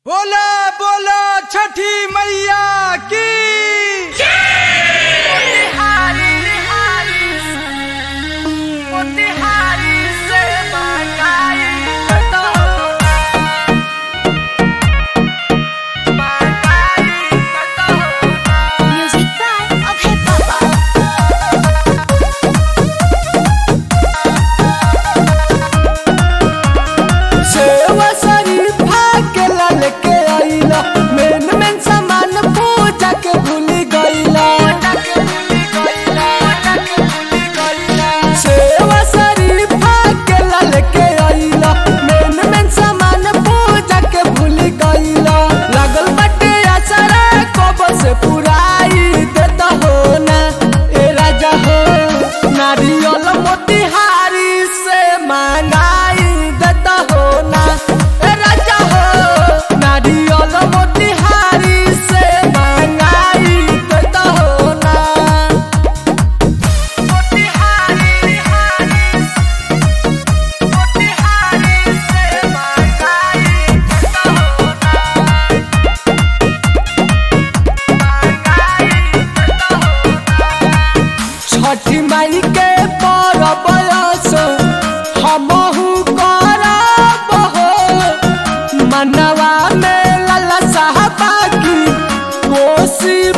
बोला बोला छठी मैया की Music by Abhay Papa. सेवा शरीफा के लाल के आइला मेन मेन सामान पूजा के भूल गइला सेवा शरीफा के लाल के आइला मेन मेन सामान पूजा के भूल गइला लागल बाटे आसरा कब से पुराई देता हो ना ए राजा हो नारियल मोतिहारी से मांगाई देता हो ना ए राजा हो नारियल मोतिहारी से मांगाई देता हो ना छठी माई के परब असो हमहु करब हो मनवा में लाला साहबा की कोसी